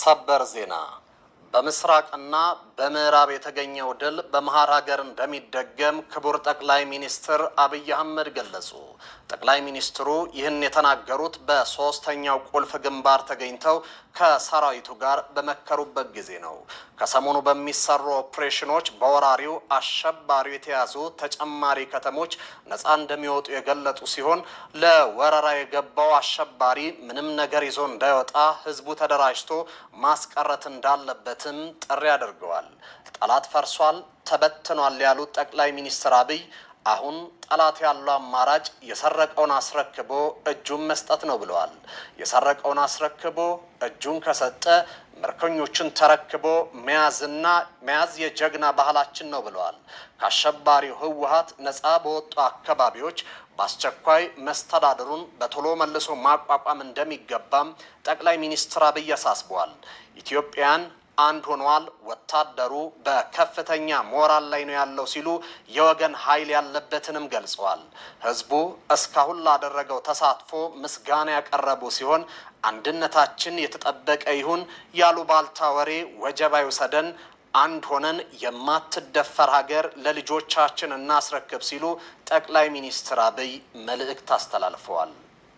ሰበር ዜና በምስራቅና በምዕራብ የተገኘው ድል በመሀል ሀገር እንደሚደገም ክቡር ጠቅላይ ሚኒስትር አብይ አህመድ ገለጹ። ጠቅላይ ሚኒስትሩ ይህን የተናገሩት በሶስተኛው ቁልፍ ግንባር ተገኝተው ከሰራዊቱ ጋር በመከሩበት ጊዜ ነው። ከሰሞኑ በሚሰሩ ኦፕሬሽኖች በወራሪው አሸባሪው የተያዙ ተጨማሪ ከተሞች ነፃ እንደሚወጡ የገለጡ ሲሆን ለወረራ የገባው አሸባሪ ምንም ነገር ይዞ እንዳይወጣ ህዝቡ ተደራጅቶ ማስቀረት እንዳለበትም ጥሪ አድርገዋል። ጠላት ፈርሷል፣ ተበትኗል ያሉት ጠቅላይ ሚኒስትር አብይ አሁን ጠላት ያለው አማራጭ የሰረቀውን አስረክቦ እጁን መስጠት ነው ብለዋል። የሰረቀውን አስረክቦ እጁን ከሰጠ ምርኮኞቹን ተረክቦ መያዝና መያዝ የጀግና ባህላችን ነው ብለዋል። ከአሸባሪው ህወሀት ነፃ በወጡ አካባቢዎች በአስቸኳይ መስተዳድሩን በቶሎ መልሶ ማቋቋም እንደሚገባም ጠቅላይ ሚኒስትር አብይ አሳስበዋል። ኢትዮጵያን አንድ ሆኗል። ወታደሩ በከፍተኛ ሞራል ላይ ነው ያለው ሲሉ የወገን ኃይል ያለበትንም ገልጸዋል። ህዝቡ እስካሁን ላደረገው ተሳትፎ ምስጋና ያቀረቡ ሲሆን አንድነታችን የተጠበቀ ይሁን ያሉ ባልታ ወሬ ወጀባ ይውሰደን፣ አንድ ሆነን የማትደፈር ሀገር ለልጆቻችን እናስረክብ ሲሉ ጠቅላይ ሚኒስትር አብይ መልእክት አስተላልፈዋል።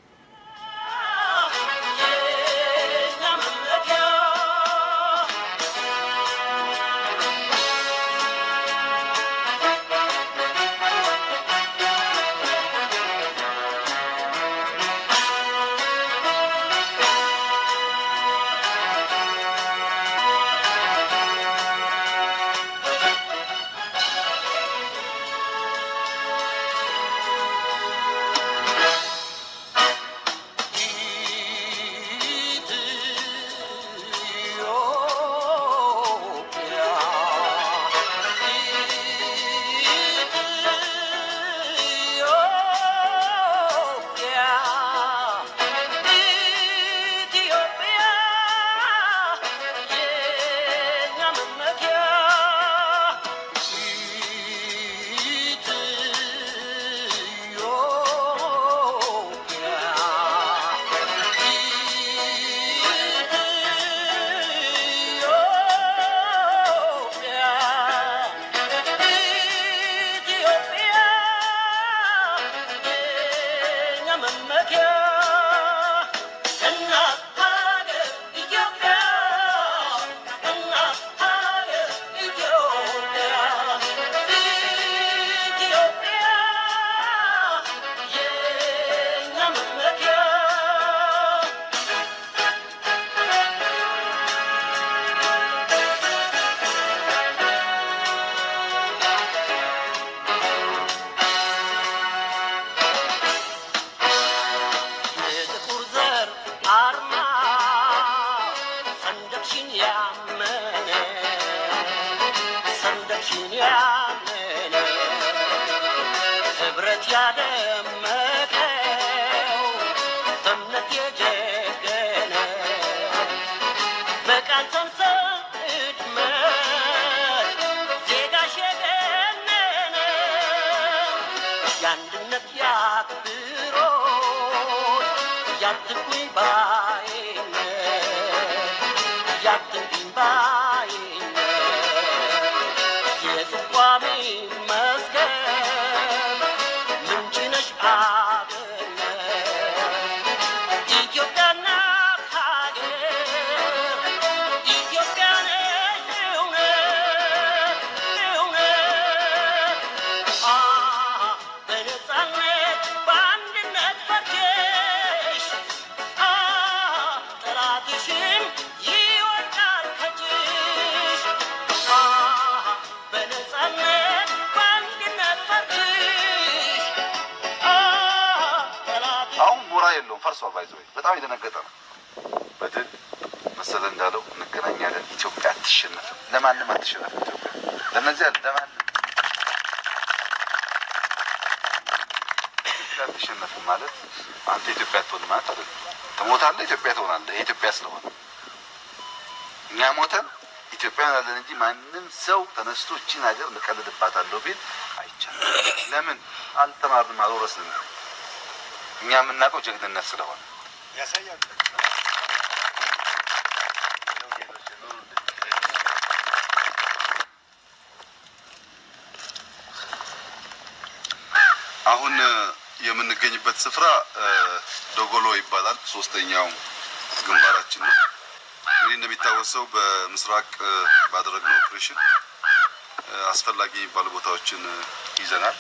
የለውም ፈርሷል። ባይዘ በጣም የደነገጠ ነው። በድል መሰለ እንዳለው እንገናኛለን። ኢትዮጵያ አትሸነፍም፣ ለማንም አትሸነፍም። ኢትዮጵያ ለነዚያ ለማንም ኢትዮጵያ አትሸነፍም ማለት አንተ ኢትዮጵያ ትሆን ማለት አይደለም። ትሞታለህ፣ ኢትዮጵያ ትሆናለህ። ይሄ ኢትዮጵያ ስለሆነ እኛ ሞተን ኢትዮጵያ ያለን እንጂ ማንም ሰው ተነስቶ እቺን ሀገር እንቀልድባታለሁ ቢል አይቻልም። ለምን አልተማርንም፣ አልወረስንም። እኛ የምናውቀው ጀግንነት ስለሆነ የምንገኝበት ስፍራ ዶጎሎ ይባላል። ሶስተኛው ግንባራችን ነው። እንግዲህ እንደሚታወሰው በምስራቅ ባደረግነው ኦፕሬሽን አስፈላጊ የሚባሉ ቦታዎችን ይዘናል።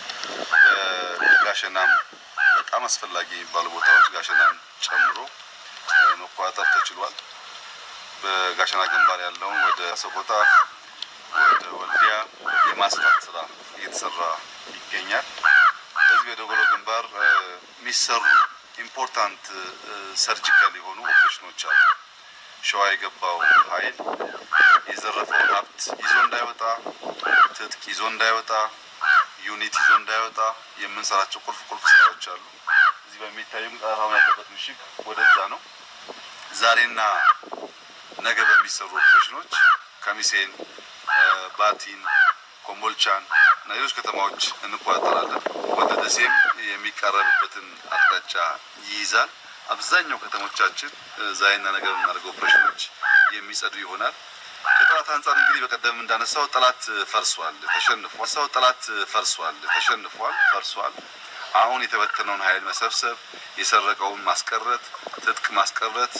በጋሸናም በጣም አስፈላጊ የሚባሉ ቦታዎች ጋሸናን ጨምሮ መቆጣጠር ተችሏል። በጋሸና ግንባር ያለውን ወደ ሰቆጣ፣ ወደ ወልዲያ የማስፋት ስራ እየተሰራ ይገኛል። በዚህ በዶጎሎ ግንባር የሚሰሩ ኢምፖርታንት ሰርጂካል የሆኑ ኦፕሬሽኖች አሉ። ሸዋ የገባው ኃይል የዘረፈውን ሀብት ይዞ እንዳይወጣ፣ ትጥቅ ይዞ እንዳይወጣ፣ ዩኒት ይዞ እንዳይወጣ የምንሰራቸው ቁልፍ ቁልፍ ስራዎች አሉ። እዚህ በሚታዩም ቀረፋውን ያለበት ምሽግ ወደዛ ነው። ዛሬና ነገ በሚሰሩ ኦፕሬሽኖች ከሚሴን፣ ባቲን፣ ኮምቦልቻን እና ሌሎች ከተማዎች እንቆጣጠራለን። ወደ ደሴም የሚቃረብበትን አቅጣጫ ይይዛል። አብዛኛው ከተሞቻችን ዛሬና ነገ በምናደርገው ኦፕሬሽኖች የሚጸዱ ይሆናል። ከጠላት አንጻር እንግዲህ በቀደም እንዳነሳው ጠላት ፈርሷል፣ ተሸንፏል። ሰው ጠላት ፈርሷል፣ ተሸንፏል፣ ፈርሷል። አሁን የተበተነውን ኃይል መሰብሰብ፣ የሰረቀውን ማስቀረት፣ ትጥቅ ማስቀረት፣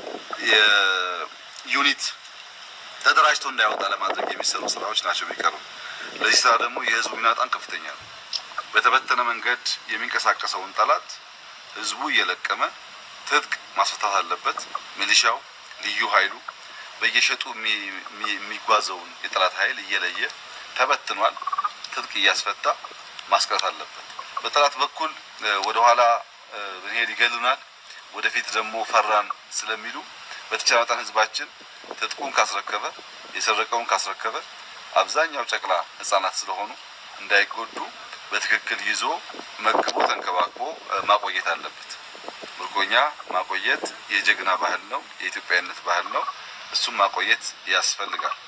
የዩኒት ተደራጅቶ እንዳይወጣ ለማድረግ የሚሰሩ ስራዎች ናቸው የሚቀሩ። ለዚህ ስራ ደግሞ የህዝቡ ሚና በጣም ከፍተኛ ነው። በተበተነ መንገድ የሚንቀሳቀሰውን ጠላት ህዝቡ እየለቀመ ትጥቅ ማስፈታት አለበት። ሚሊሻው፣ ልዩ ኃይሉ በየሸጡ የሚጓዘውን የጠላት ኃይል እየለየ ተበትኗል። ትጥቅ እያስፈታ ማስቀረት አለበት። በጠላት በኩል ወደ ኋላ ብንሄድ ይገሉናል፣ ወደፊት ደግሞ ፈራን ስለሚሉ በተቻለ መጠን ህዝባችን ትጥቁን ካስረከበ የሰረቀውን ካስረከበ አብዛኛው ጨቅላ ህጻናት ስለሆኑ እንዳይጎዱ በትክክል ይዞ መግቦ ተንከባክቦ ማቆየት አለበት። ምርኮኛ ማቆየት የጀግና ባህል ነው፣ የኢትዮጵያዊነት ባህል ነው። እሱም ማቆየት ያስፈልጋል።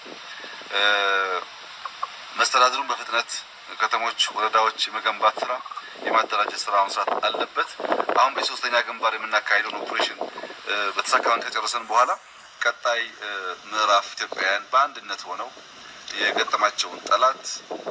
መስተዳድሩን በፍጥነት ከተሞች፣ ወረዳዎች የመገንባት ስራ የማደራጀት ስራ መስራት አለበት። አሁን በሶስተኛ ግንባር የምናካሄደውን ኦፕሬሽን በተሳካን ከጨረሰን በኋላ ቀጣይ ምዕራፍ ኢትዮጵያውያን በአንድነት ሆነው የገጠማቸውን ጠላት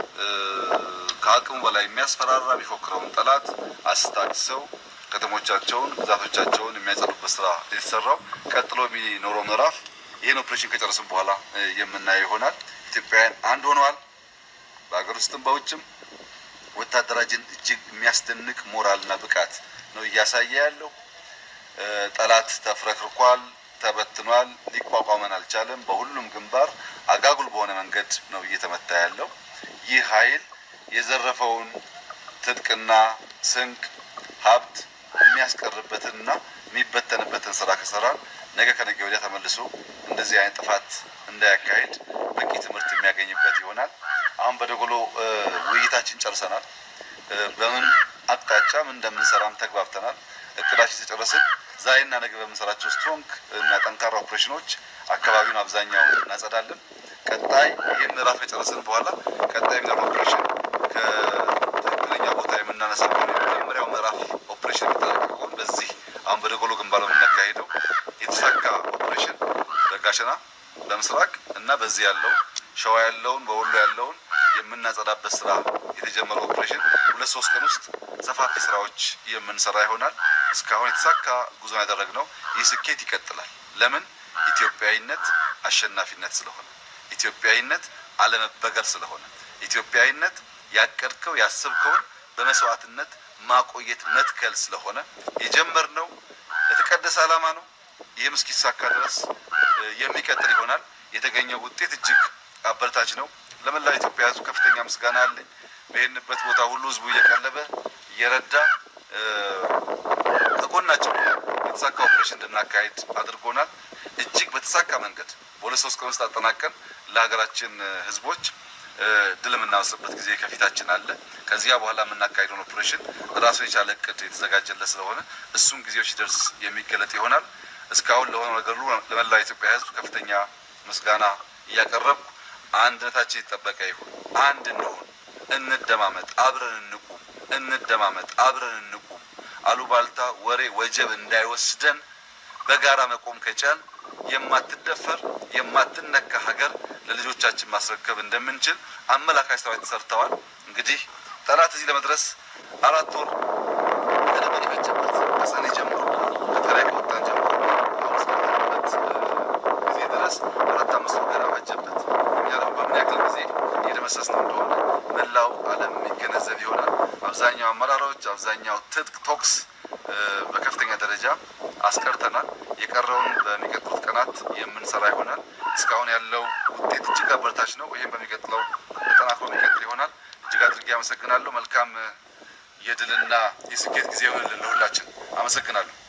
ከአቅሙ በላይ የሚያስፈራራ የሚፎክረውን ጠላት አስታግሰው ከተሞቻቸውን፣ ግዛቶቻቸውን የሚያጸዱበት ስራ የተሰራው ቀጥሎ የሚኖረው ምዕራፍ ይህን ኦፕሬሽን ከጨረስን በኋላ የምናየው ይሆናል። ኢትዮጵያውያን አንድ ሆነዋል። በሀገር ውስጥም በውጭም ወታደራችን እጅግ የሚያስደንቅ ሞራልና ብቃት ነው እያሳየ ያለው። ጠላት ተፍረክርኳል፣ ተበትኗል፣ ሊቋቋመን አልቻለም። በሁሉም ግንባር አጋጉል በሆነ መንገድ ነው እየተመታ ያለው። ይህ ኃይል የዘረፈውን ትጥቅና ስንቅ ሀብት የሚያስቀርበትንና የሚበተንበትን ስራ ከሰራን ነገ ከነገ ወዲያ ተመልሶ እንደዚህ አይነት ጥፋት እንዳያካሄድ በቂ ትምህርት የሚያገኝበት ይሆናል። አሁን በደጎሎ ውይይታችን ጨርሰናል። በምን አቅጣጫ ምን እንደምንሰራም ተግባብተናል። እቅዳችን ተጨረስን። ዛሬና ነገ በምንሰራቸው ስትሮንግ እና ጠንካራ ኦፕሬሽኖች አካባቢውን አብዛኛውን እናጸዳለን። ቀጣይ ይህን ምዕራፍ ከጨረስን በኋላ ቀጣይ ምዕራፍ ኦፕሬሽን ከትክክለኛ ቦታ የምናነሳ የመጀመሪያው ምዕራፍ ኦፕሬሽን የሚጠናቀቀውን በዚህ አሁን በደጎሎ ግንባር የምናካሄደው የተሳካ ኦፕሬሽን በጋሸና በምስራቅ እና በዚህ ያለው ሸዋ ያለውን በወሎ ያለውን የምናጸዳበት ስራ የተጀመረው ኦፕሬሽን ሁለት ሶስት ቀን ውስጥ ሰፋፊ ስራዎች የምንሰራ ይሆናል። እስካሁን የተሳካ ጉዞ ያደረግነው ይህ ስኬት ይቀጥላል። ለምን? ኢትዮጵያዊነት አሸናፊነት ስለሆነ፣ ኢትዮጵያዊነት አለመበገር ስለሆነ፣ ኢትዮጵያዊነት ያቀድከው ያሰብከውን በመስዋዕትነት ማቆየት መትከል ስለሆነ የጀመርነው ለተቀደሰ ዓላማ ነው። ይህም እስኪሳካ ድረስ የሚቀጥል ይሆናል። የተገኘው ውጤት እጅግ አበረታች ነው። ለመላው ኢትዮጵያ ሕዝብ ከፍተኛ ምስጋና አለኝ። በሄድንበት ቦታ ሁሉ ሕዝቡ እየቀለበ እየረዳ ከጎናቸው የተሳካ ኦፕሬሽን እንድናካሄድ አድርጎናል። እጅግ በተሳካ መንገድ በሁለት ሶስት ቀን ውስጥ አጠናቀን ለሀገራችን ሕዝቦች ድል የምናወስበት ጊዜ ከፊታችን አለ። ከዚያ በኋላ የምናካሄደውን ኦፕሬሽን ራሱን የቻለ እቅድ የተዘጋጀለት ስለሆነ እሱም ጊዜው ሲደርስ የሚገለጥ ይሆናል። እስካሁን ለሆነ ነገር ሁሉ ለመላው ኢትዮጵያ ሕዝብ ከፍተኛ ምስጋና እያቀረብኩ አንድነታችን የተጠበቀ ይሁን። አንድ እንሁን፣ እንደማመጥ፣ አብረን እንቁም። እንደማመጥ፣ አብረን እንቁም። አሉባልታ፣ ወሬ፣ ወጀብ እንዳይወስደን በጋራ መቆም ከቻል የማትደፈር የማትነካ ሀገር ለልጆቻችን ማስረከብ እንደምንችል አመላካች ስራዎች ተሰርተዋል። እንግዲህ ጠላት እዚህ ለመድረስ አራት ወር ማስወገድ አባጀበት። እኛ ደግሞ በምን ያክል ጊዜ እየደመሰስ ነው እንደሆነ መላው ዓለም የሚገነዘብ ይሆናል። አብዛኛው አመራሮች፣ አብዛኛው ትጥቅ ቶክስ በከፍተኛ ደረጃ አስቀርተናል። የቀረውን በሚቀጥሉት ቀናት የምንሰራ ይሆናል። እስካሁን ያለው ውጤት እጅግ አበረታች ነው። ይህም በሚቀጥለው ተጠናክሮ የሚቀጥል ይሆናል። እጅግ አድርጌ አመሰግናለሁ። መልካም የድልና የስኬት ጊዜ ይሆንልን ለሁላችን። አመሰግናለሁ።